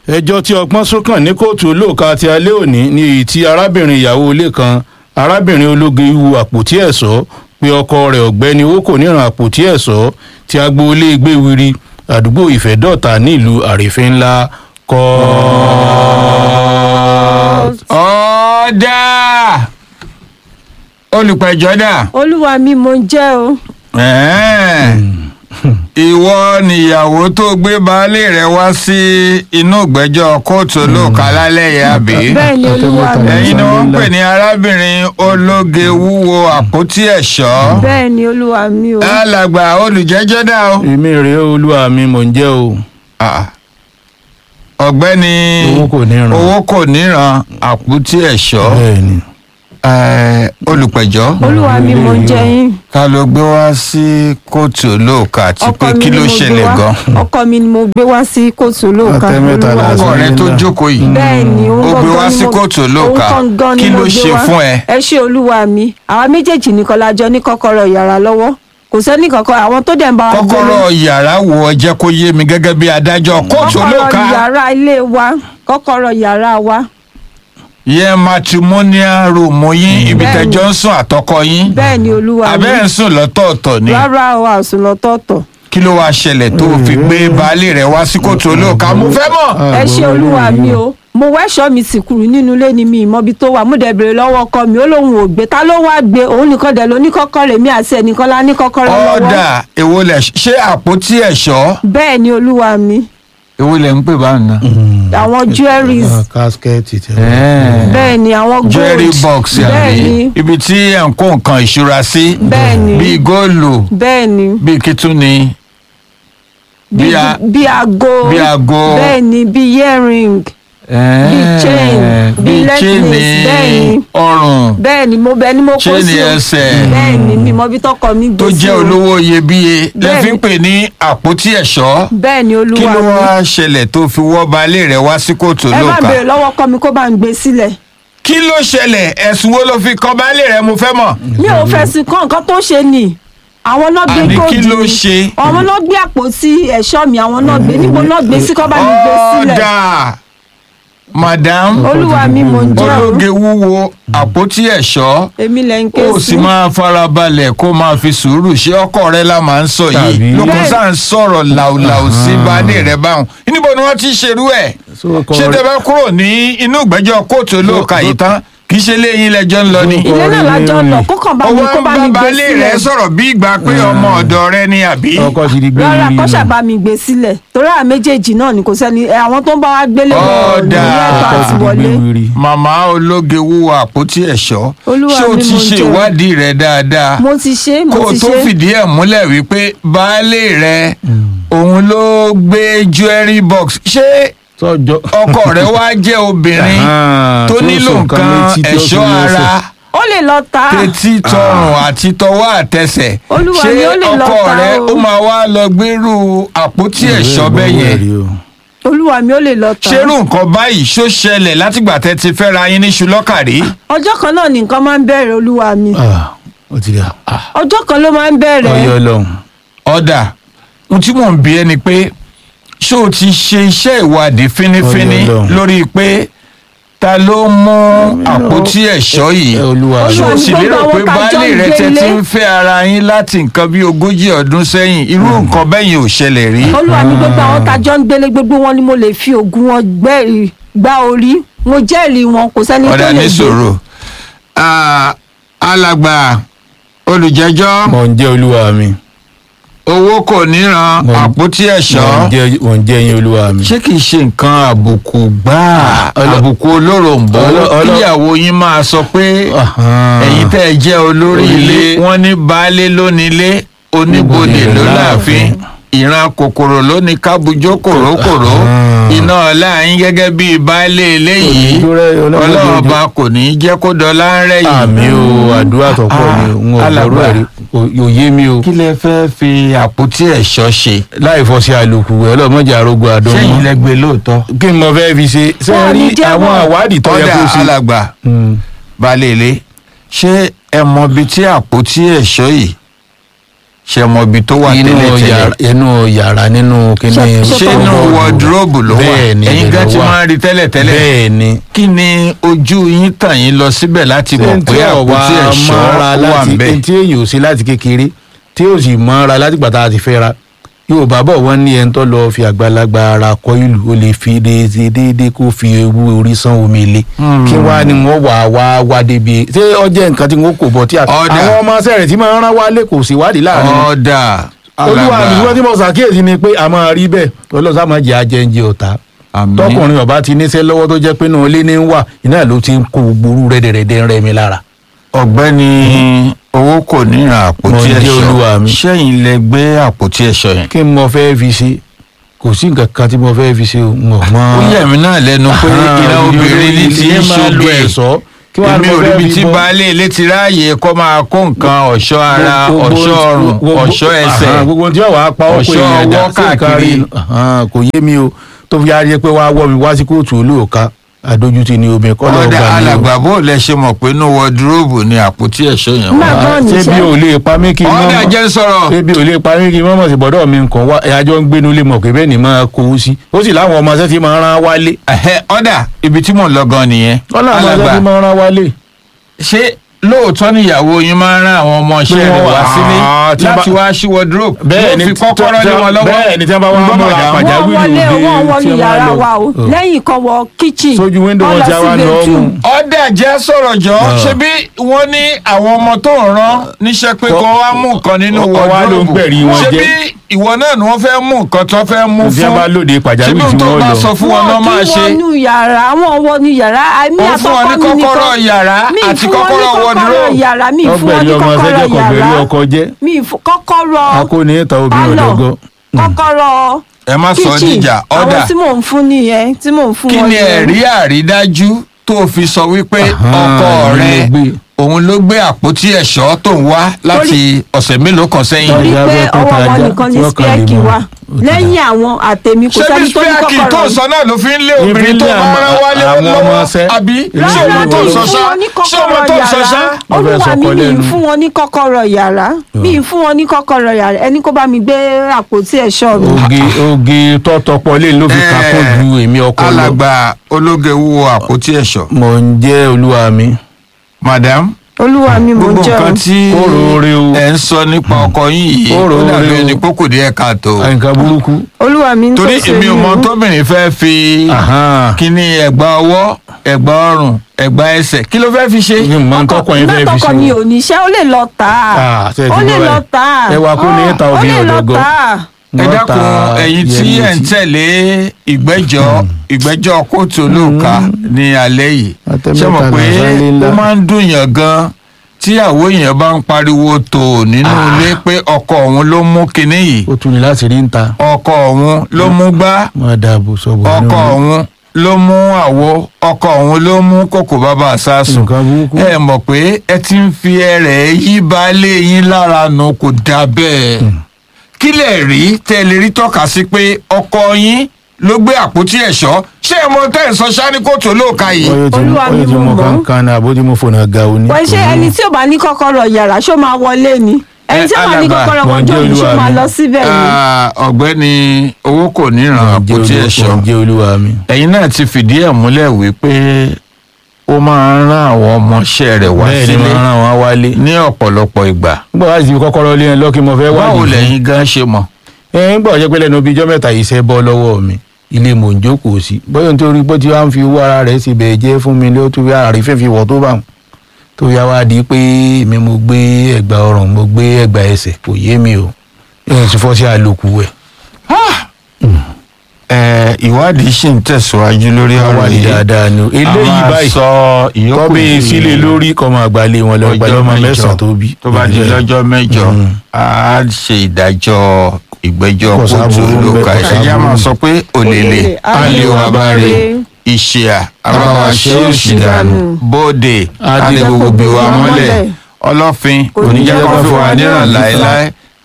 ẹjọ́ tí ọpọ́n sókàn ní kóòtù olóòka ti alẹ́ òní ní èyí tí arábìnrin ìyàwó ilé kan arábìnrin ológe ihu àpótí ẹ̀ṣọ́ pé ọkọ rẹ̀ ọ̀gbẹ́ni owó kò níran àpótí ẹ̀ṣọ́ tí agboolé gbéwiri àdúgbò ìfẹ́dọ̀ta nílùú àrífín ńlá kọ́ ọ̀dà olùpẹ̀jọ́ dà olúwa mi mo ń jẹ́ o. ìwọ nìyàwó tó gbé baálé rẹ wá sí inú ìgbẹ́jọ́ kóòtù olóòka lálẹ́ yìí àbí bẹ́ẹ̀ ni olúwa mi. ẹ̀yin ni wọ́n ń pè ní arábìnrin ológe wúwo àpótí ẹ̀ṣọ́ bẹ́ẹ̀ ni olúwa mi o. alàgbà olùjẹ́jọ́ dà o. èmi rèé olúwa mi mò ń jẹ́ o Ah. ọ̀gbẹ́ni owó kò níran owó kò níran àpótí ẹ̀ṣọ́ bẹ́ẹ̀ ni Eh, olùpẹ̀jọ́ olúwa mi mo ń jẹ́ yín. ká ló gbé wá sí kóòtù olóòka àti pé ọkọ mi kí ni ló mo gbé ṣẹlẹ̀ wá gan. ọkọ mi ni mo gbé wá sí kóòtù olóòka Ọ̀tẹ̀ mẹ́ta olúwa la mi. sọ. ọkọ rẹ tó Alhamdulillah. jókòó yìí bẹ́ẹ̀ ni òun Ó gbé gangan wá ni sí mo- kóòtù olóòka. òun gangan ni Kí mo ló gbé ṣe wá. fún ẹ? ẹ ṣe olúwa mi àwa méjèèjì nìkan la jọ ní kọ́kọ́rọ́ yàrá lọ́wọ́ kò sẹ́ni kankan àwọn tó dẹ̀ ń bá wa gbé kọ́kọ́rọ́ yàrá wo ọ jẹ́ kó yé mi gẹ́gẹ́ bí adájọ́ kóòtù olóòka kọ́kọ́rọ́ yàrá ilé wa kọ́kọ́rọ́ yàrá wa yẹn matrimonial room yín ibi Bẹ́ẹ̀ni. tẹ́jọ́ ń sùn àtọkọ yín bẹ́ẹ̀ ni olúwa mi abẹ́ ń sùn lọ́tọ̀ọ̀tọ̀ ni rárá o àsùn lọ́tọ̀ọ̀tọ̀ kí ló wáá ṣẹlẹ̀ tó o fi gbé baálé rẹ wá sí kóòtù olóòka mo fẹ́ mọ̀. ẹ ṣe olúwa mi o mo wẹ́ṣọ́ mi sì kúrú nínú ilé ni mi ìmọ̀bi tó wà mo dẹ̀ béèrè lọ́wọ́ ọkọ mi ó lóun ò gbé ta ló wá gbé òun nìkan dẹ̀ ló ní kọ́kọ́rọ́ èmi àti ẹnìkan la ní kọ́kọ́rọ́ lọ́wọ́ ọ̀dà èwo lẹ̀ ṣe àpótí ẹ̀ṣọ́ bẹ́ẹ̀ ni olúwa mi èwo lẹ̀ ń pè bá nà. àwọn jewelries Ah, kásikẹ́ẹ̀tì tẹ bẹ́ẹ̀ ni àwọn gold jerry box bẹ́ẹ̀ àbí ni ibi tí ẹ̀ ń kó nǹkan ìṣúra sí bẹ́ẹ̀ ni bíi góòlù bẹ́ẹ̀ ni bíi kítúni bí bí a- bí aago bí aago. bẹ́ẹ̀ ni bí earring bíi chain, bíi necklace, bẹ́ẹ̀ ni. ọrùn bẹ́ẹ̀ ni mo bẹ́ẹ̀ ni mo kó chain sí o. ẹsẹ̀ bẹ́ẹ̀ ni mi mọ bí tọkọ mi gbé tó sí jẹ́ o. olówó iyebíye lẹ́ Bẹ́ẹ̀ fi ń ni. pè ní àpótí ẹ̀ṣọ́ bẹ́ẹ̀ ni kí olúwa ló mi wá ṣẹlẹ̀ tó fi wọ́ baálé rẹ̀ wá sí kóòtù ẹ bá olóòka béèrè lọ́wọ́ ọkọ mi kó bá ń gbé sílẹ̀ kí ló ṣẹlẹ̀ ẹ̀sùn wo ló fi kan baálé rẹ̀ mo fẹ́ mọ̀. mi ò fẹ́ sí kọ́ nǹkan tó ṣe ni àwọn náà gbé Àní góòdù kí ló mi. ṣe? àwọn náà gbé àpótí ẹ̀ṣọ́ mi àwọn náà gbé níbo náà gbé sí kọ́ bá mi gbé sílẹ̀ ọ̀dà madam olúwa mi mò ń jẹ́ o ológe wúwo àpótí ẹ̀ṣọ́ èmi lẹ̀ ń ké ó sí sì máa farabalẹ̀ kó máa fi sùúrù ṣé ọkọ rẹ la máa ń sọ yìí Tàbí- lókun Bẹ́ẹ̀- sáà ń sọ̀rọ̀ làwùlàwù sí baálé rẹ báwọn níbo ni wọ́n ti ṣerú ẹ̀ So, ọkọ ṣé rẹ- tẹ bá kúrò ní inú ìgbẹ́jọ́ kóòtù olóòka yìí tán kì í ṣe léyìn lẹ́jọ́ ń lọ ni. So, ilé náà lájọ lọ kó kàn bá mi ọwọ́ kó ń bá bá mi gbé baálé rẹ sílẹ̀ sọ̀rọ̀ bí ìgbà pé ọmọ ọ̀dọ̀ rẹ ni àbí. ọkọ ti di gbé rárá rí kó nù. ṣàbá mi gbé sílẹ̀ torí àwọn méjèèjì náà ni kò sẹ́ni ẹ, àwọn tó ń bá wa gbélé wọn ò ní Ọ̀dà. lẹ́tọ̀ọ́ ọkọ àti ti di wọlé gbé rí. màmá ológe wúwo àpótí ẹ̀ṣọ́ Olúwa ṣé o mi ti mo ṣe jẹ́. ìwádìí rẹ dáadáa mo ti ṣe kó mo o ti tó ṣe fìdí ẹ̀ múlẹ̀ wípé baálé rẹ òun ló gbé jewelry box ṣé sọjọ ọkọ rẹ wá jẹ́ obìnrin Ah, tó tó nílò so nǹkan nǹkan létí tí ó ẹ̀ṣọ́ fi lẹ́sẹ̀. ara ó lè lọ ta tètí tọrùn àti tọwọ́ àtẹsẹ̀ Olúwa ṣé mi, ó lè lọ ọkọ ta rẹ o. ó máa wá lọ gbérú àpótí ẹ̀ṣọ́ bẹ́ẹ̀ yẹn olúwa mi ó lè lọ ta ṣerú nǹkan báyìí ṣó ṣẹlẹ̀ látìgbà tẹ́ ti fẹ́ra yín ní ṣùlọ́kàrí. ọjọ́ kan náà ni nǹkan máa ń bẹ̀rẹ̀ olúwa mi ó ti dà ọjọ́ kan ló máa ń bẹ̀rẹ̀ ọyọ lọhùn. ọ̀dà ohun tí mò ń bi ẹ́ ni pé ṣé o ti ṣe iṣẹ́ ìwádìí fínífíní Ọlọ́run. lórí pé ta ló mú àpótí ẹ̀ṣọ́ yìí ẹ, Olúwa. ṣé o Olúwa, sì gbogbo lérò àwọn pé tá a jọ baálé ń rẹ gbé tẹ́ ilé. ti ń fẹ́ ara yín láti nǹkan bí ogójì ọdún sẹ́yìn irú nǹkan bẹ́yìn ò ṣẹlẹ̀ rí. olúwa mi gbogbo àwọn tájọ́ ń gbélé gbogbo wọn ni mo lè fi ògùn wọn gbẹ́ gbá orí mo jẹ́rìí wọn kò sẹ́ni tó ọ̀dà lè ní gbé sòrò Ah, alàgbà olùjẹ́jọ́ mọ̀ ń jẹ́ olúwa mi owó kò níran Mo- àpótí mọ̀ ń ẹ̀ṣọ́ jẹ́- mọ̀ ń jẹ́ yín olúwa mi. ṣé kìí ṣe nǹkan àbùkù gbáà Ọlọ- àbùkù olóròǹbó Ọlọ- ọlọ- kíyàwó yín máa sọ pé Ahan. ẹ̀yin tẹ́ ẹ jẹ́ olórí ilé Ilé. wọ́n ní baálé lónílé oníbodè Oníbodè ló ló láàfin láàfin. ìran kòkòrò ló ní kábùjó kòrókòró Ahan. iná ọlá yín gẹ́gẹ́ bíi baálé eléyìí Ojú rẹ, ọlọ́mọdé ọlọ́run ojú. ọba kò ní í jẹ́ kó dọ́lá ń rẹ̀ yìí. àmì o àdúrà tó pọ̀ ni n ò alàgbà. gbọ́rọ̀ ẹ̀rí yóò yé mi o. kí lẹ fẹ́ fi àpótí ẹ̀ṣọ́ ṣe láì fọ́ sí àlòkù ẹ̀ ọlọ́mọdé arógun àdán sẹ́yìn mọ́. lẹ́gbẹ̀ẹ́ lóòótọ́. kí n mọ fẹ́ fi ṣe ṣé Wọ́n ẹ rí ní jẹ́wọ́. àwọn àwádìí tó yẹ ọ̀dà kó ṣe. alàgbà Mm. balẹ̀ ilé ṣé ẹ mọ ibi tí àpótí ẹ̀ṣọ́ yìí ṣe mọ ibi tó wà inú tẹ́lẹ̀tẹ́lẹ̀ yàrá inú yàrá nínú kíní Ṣé- ṣé ṣé inú Wardrobe. wọdúróòbù ló wà Bẹ́ẹ̀ ni, ẹ̀yin ibẹ̀ gan ló ti wà. máa ń rí tẹ́lẹ̀tẹ́lẹ̀ bẹ́ẹ̀ ni kí ni ojú yín tàn yín lọ síbẹ̀ láti mọ̀ pé àpótí ẹ̀ṣọ́ wà ń láti bẹ̀. tí èyàn ò sí láti kékeré tí ò sì mọ́ra láti gbàtà àti fẹ́ra yorùbá bọ̀ wọ́n ní ẹni tó lọ fi àgbàlagbà ara kọ ìlú ó lè fi déédéé déédéé kó fi ewu orí san omi le kí wàá ni wọ́n wà wá wá débi ṣé ọjọ́ nǹkan tí wọ́n kò bọ̀ tí a- Ọ̀dà. àwọn ọmọ sẹ́rẹ̀ tí máa ń rán wálé kò sí wádìí láàrin wọn. ọ̀dà olúwa àdúgbò alàgbà tí mo ṣàkíyèsí ni pé a máa rí bẹ́ẹ̀ ọlọ́sà máa jẹ́ ajẹ́njẹ ọ̀tá àmín. tọkùnrin ọba ti níṣẹ́ lọ́wọ́ tó jẹ́ pé náà ilé ní ń wà iná ló ti ń kó gbòòrú rẹ́dẹ̀rẹ́dẹ́ ń rẹ́ mi lára. ọ̀gbẹ́ni owó kò ní ra àpótí Mo jẹ́ ẹ̀ṣọ́ olúwa mi. ṣẹ́yìn lẹ gbé àpótí ẹ̀ṣọ́ yẹn. kí n mọ fẹ́ fi ṣe kò sí nǹkan kan tí mo fẹ́ fi ṣe o n ò mọ. ó yẹ̀ mí náà lẹ́nu pé ìran obìnrin ní ti ń ṣoge ẹ̀ṣọ́ kí wàá èmi lọ ò fẹ́ ríbi fi tí bọ́. baálé ilé ti ráàyè kó máa kó nǹkan ọ̀ṣọ́ ara Gbogbo- ọ̀ṣọ́ ọrùn gbogbo- ọ̀ṣọ́ ẹsẹ̀ Àhán, gbogbo tí wàá pa ọkọ ọ̀ṣọ́ èèyàn dà ọwọ́ sí nǹkan káàkiri. rí Àhán, kò yé mi o tó fi yára yẹ pé wàá wọ́ mi wá sí kóòtù olóòka àdójútì ni omi kọ́ lọ́ọ́ ọ̀dà gbà mí o. alàgbà bó lẹ ṣe mọ̀ pé inú wọdúróòbù ni àpótí ẹ̀ṣọ́ yẹn Má wà. gbọ́ ṣé níṣẹ́. bí o lè pa mí kí n ọ̀dà mọ́ jẹ́ sọ̀rọ̀ ṣé bí o lè pa mí kí n mọ́ mọ̀ sí bọ́dọ̀ mi nǹkan wá ẹ̀yájọ́ ń gbénu lé mọ̀ pé bẹ́ẹ̀ ni máa kó o sí ó sì láwọn ọmọ ṣẹ́ tí máa rán wálé Ẹ̀hẹ́, ọ̀dà ibi tí mò ń lọ gan nìyẹn wọ́n láwọn ọmọ ṣẹ́ tí alàgbà máa rán wálé. ṣé lóòótọ́ níyàwó yín máa ń rán àwọn ọmọ iṣẹ́ Pé rẹ̀ wọ́n wá wà- sílé Ah, tí wọ́n láti bá- wá sí wọdúróòbù bẹ́ẹ̀ ni fi kọ́kọ́rọ́ lé wọn lọ́wọ́ bẹ́ẹ̀ ni tí wọ́n bá wá Ń gbọ́ mọ̀ madam. àpàjá wọ́n pàjáwìrì wọlé òde wọ́n wọnú tí wọ́n yàrá lọ. wa o Oh. lẹ́yìn kan wọ kíchìn Sójú window wọ́n wọn lọ já sí wa lọ bedroom. mú. ọ̀dà jẹ́ sọ̀rọ̀ jọ ṣé bí wọ́n ní àwọn ọmọ tó ń rán níṣẹ́ pé Kọ́- kó wá mú nǹkan nínú Ọwọ́ ló ń wọdúróòbù gbẹ̀rí wọn ṣé jẹ́. bí ìwọ náà ni wọ́n fẹ́ mú nǹkan tó fẹ́ mú tí wọ́n bá fún lóde ṣé pàjáwìrì bí tí tó wọ́n bá lọ. sọ fún wọn náà máa wọ́n ṣe kí wọnú yàrá wọ́n wọnú yàrá àmì Ó fún wọn ní àtọkọ mi nìkan kọ́kọ́rọ́ yàrá Mi ì àti fún wọn ní kọ́kọ́rọ́ kọ́kọ́rọ́ wardrobe. yàrá mi ì fún wọn ọgbẹ̀rì ní ọmọ kọ́kọ́rọ́ sẹ́jẹ̀ kọ̀gbẹ̀rì yàrá ọkọ jẹ́ mi ì fún kọ́kọ́rọ́ akóni ìta obìnrin pálọ̀ ọ̀dọ́gọ́. kọ́kọ́rọ́ ẹ má sọ kíchìn dìjà ọ̀dà àwọn tí mò ń fún nìyẹn tí mò ń fún kí wọn ni nìyẹn. ẹ̀rí àrídájú tó fi sọ wípé ọkọ Ahán, rẹ ló gbé. òun ló gbé àpótí ẹ̀ṣọ́ tó ń wá láti ọ̀sẹ̀ mélòó kan sẹ́yìn. torí Ìyá pé bẹ́ẹ̀ tó ọwọ́ ta wọn ajá, nìkan tí ní wọ́n kàn lè spẹ́ẹ̀kì mọ̀. wa Ó ti lẹ́yìn àwọn àtẹ̀mí kò ṣé bí sẹ́ni tó ní spíàkì tó kọ́kọ́rọ́ ń sọ náà ló fi ń lé obìnrin tó lé bá àwọn- rán wálé àwọn lọ́wọ́ ọmọọṣẹ́. àbí Ìlú ṣé ìlú ọmọ tó ń ìlú sọ fún ṣá wọn ní ṣé ọmọ kọ́kọ́rọ́ tó ń sọ ṣá. yàrá Wọ́n fẹ́ olúwa sọkọ mi mi lẹ́nu. ì fún wọn ní kọ́kọ́rọ́ yàrá mi ì fún wọn ní kọ́kọ́rọ́ yàrá ẹni kó bá mi gbé àpótí ẹ̀ṣọ́ mi. oge oge tọ́tọ́pọ̀ lé ló fi Eh, kakún ju èmi ọkọ lọ. alàgbà ológe wúwo àpótí ẹ̀ṣọ́ mò ń jẹ́ olúwa mi. madam olúwa mi mò ń gbogbo jẹ́ nǹkan o. tí Ó roore o. ẹ ń sọ nípa ọkọ yín yìí Ó ó roore dàbí o. ẹni pókò díẹ̀ káàtó nǹkan burúkú. olúwa mi ń tó torí ṣe èmi ò mí mọ o. tóbìnrin fẹ́ fi Ahán. kíní ẹ̀gbà ọwọ́ ẹ̀gbà ọrùn ẹ̀gbà ẹsẹ̀ kí ló fẹ́ fi ṣe. ní mọ tọkọ yín fẹ́ fi látọkọ ṣe. mi ò níṣẹ́ ó lè lọ tà á Ah, ṣe ti ó lè gbọ́ lọ báyìí. tà á Ẹ wá kó ní ìta ó obìnrin lè lọ ọ̀dọ́gọ́. tà á. ẹ Wọ́n dákun ta ẹ̀yin tí yẹn ẹ̀ ń létí. tẹ̀lé ìgbẹ́jọ́ ìgbẹ́jọ́ kóòtù olóòka ní alẹ́ yìí Àtẹ̀mẹ́ta ṣé mọ̀ pé làṣálẹ́ ńlá. ó máa ń dùn yàn gan tíyàwó èèyàn bá ń pariwo tó nínú ilé pé ọkọ òun ló mú kinní yìí ó tún ní láti rí ń ta. ọkọ òun ló mú gbá máa dáàbò sọ̀bọ̀ ọkọ òun ló mú àwo ọkọ òun ló mú kòkò bàbá àsásùn nǹkan burúkú. ẹ mọ̀ pé ẹ ti ń fi ẹrẹ̀ yí baálé yín lára nù kò dá bẹ́ẹ̀ kí lè rí tẹ́ lè rí tọ́ka sí pé ọkọ yín ló gbé àpótí ẹ̀ṣọ́ ṣé ẹ mọ tẹ́ ẹ̀ sọ ṣáni kóòtù olóòka yìí. Ọyọ́ ti mú Olúwa mi ọyọ́ ti mo mú mọ̀. kankan náà àbójú mo fònà ga òní. wọ́n ṣe ẹni tí ò bá ní kọ́kọ́rọ́ yàrá ṣó máa wọlé ni ẹni tí ò bá ní alàgbà, kọ́kọ́rọ́ wọ́n mọ́jọ́ jẹ́ ni ṣó olúwa máa mi. lọ síbẹ̀ ni. Ah, ọ̀gbẹ́ni owó kò ní ràn àpótí ẹ̀ṣọ́ jẹ́ olúwa mi. ẹ̀yin náà ti fìdí ẹ̀ múlẹ̀ wípé ó máa ń rán àwọn ọmọọṣẹ́ rẹ̀ wá bẹ́ẹ̀ ni sílé máa ràn wá wálé. ní ọ̀pọ̀lọpọ̀ ìgbà nígbà wá sí kọ́kọ́rọ́ lé ẹ lọ́kì mo fẹ́ wá báwo lẹ́yìn gan ṣe mọ̀. ẹ ń gbọ́ jẹ́ pé lẹ́nu bíi ijọ́ mẹ́ta yìí ṣẹ́ bọ́ lọ́wọ́ mi ilé mò ń jókòó sí bóyá nítorí pé tí wàá ń fi owó ara rẹ̀ ṣe bẹ̀ẹ́ jẹ́ fún mi ló tún yára rí fífi wọ̀ tó bá wọn tó yá wá di pé èmi mo gbé ẹ̀gbà ọrùn mo gbé ẹ̀gbà ẹsẹ̀ kò yé mi o ẹ̀ ti fọ́ sí àlòkù ẹ̀ ẹ ìwádìí ṣì ń tẹ̀síwájú lórí ọ̀rọ̀ wà ní yìí dáadáa ni o eléyìí a máa báyìí sọ ìyókù kọ́ bí di sílé lórí kọ́ máa gbalé wọn lọ gbalé ọmọ mẹ́sàn-án tó bí tó bá di lọ́jọ́ mẹ́jọ Mm. a ṣe ìdájọ́ ìgbẹ́jọ́ Kò kóòtù sáburú ń bẹ, lóka kò ẹ̀jẹ̀ a máa sáburú. sọ pé òlèlè Òlèlè, alẹ́ wa bá rè alẹ́. ìṣìà abáwa ṣe òṣì dànù bóde Adé adé gbogbo bí wa mọ́lẹ̀ ọlọ́fin Kò ní oníjẹ́ jẹ́ kó kó fi fi wà wá níràn níràn láéláé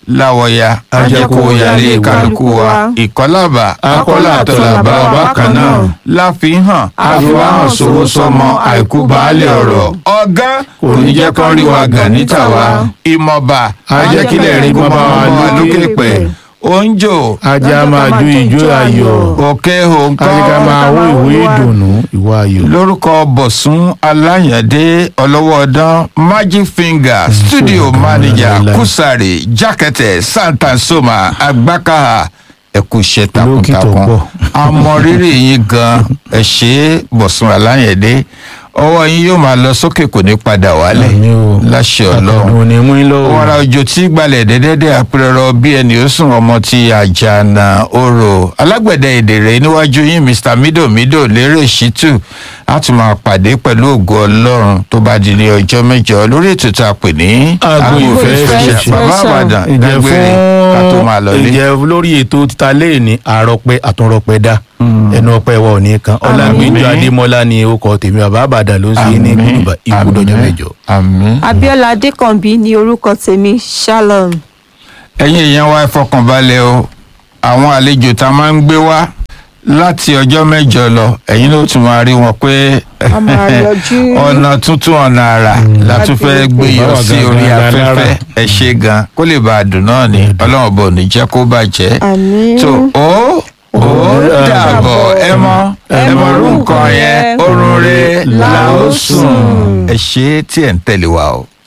láwọya ajẹkọwọyàlé kálukú wa ìkọlábà akọlà àtọlàbà bákan náà láfihàn àfihàn sowó sọmọ àìkú baálé ọ̀rọ̀ ọgá kò ní jẹ́ kán rí wa gàn níta wa ìmọ̀ba ajẹ́kílẹ̀ rí gbọ́n bá wa lókè pẹ̀ oúnjò ajá máa ju ìjó ayọ̀ òkè òǹkọ́ ajá máa wó ìwé ìdùnnú ìwà ayọ̀. lórúkọ bọ̀sùn aláyàndé ọlọ́wọ́dán magic finger studio manager láíláí. kùsàrè jákẹ́tẹ̀ santansoma agbákàá ẹkú iṣẹ́ Olókìtọ̀ takuntakun pọ̀. àmọrírì yín gan ẹ ṣe é bọ̀sùn aláyàndé ọwọ́ yín yóò máa lọ sókè kò ní padà wálẹ̀ Àmín o. láṣẹ ọlọ́run àtàwọn ní mú in lọ́wọ́. wàrà òjò tí gbalẹ̀ dẹ́dẹ́dẹ́ àpẹrẹrọ bí ẹni ó sùn ọmọ ti àjànà orò alágbẹ̀dẹ èdèrè níwájú yín mr midomido lérè ṣítù á tún máa pàdé pẹ̀lú ògo ọlọ́run tó bá di ní ọjọ́ mẹ́jọ lórí ètò tá a pè ní Agbo ìfẹ́ ìfẹ́ ṣẹ̀ṣẹ̀. bàbá àbàdàn ǹjẹ́ dágbére ká tó máa lọ fún lé. ǹjẹ́ lórí ètò títa léèní àròpẹ àtúnrọpẹ dá ẹnu ọpẹ wa ò ní kan ọlágbèjọ Àmín. adémọlá ni orúkọ tèmi bàbá àbàdàn ló ń sí ní gbùdùbà ikú dọjọ́ mẹ́jọ. àmín. abiola adékànbí ni orúkọ tèmi shalom. ẹ̀yin èèyàn wa ẹ fọkànbalẹ̀ o àwọn àlejò tá a máa ń gbé wá láti ọjọ́ mẹ́jọ lọ ẹ̀yin ló tún máa rí wọn pé A máa yọjú. ọ̀nà tuntun ọ̀nà àrà la tún fẹ́ gbé yọ Báwa sí gangan orí la afẹ́fẹ́ lára. ẹ ṣe gan kó lè bá a dùn náà ni ọlọ́run bò ní jẹ́ kó bàjẹ́ àmín. tó ó ó dàbọ̀ ẹ mọ ẹ mọ orú nǹkan yẹn orun rẹ̀ la ó sùn ẹ ṣe é tí ẹ̀ ń tẹ̀lé wa o.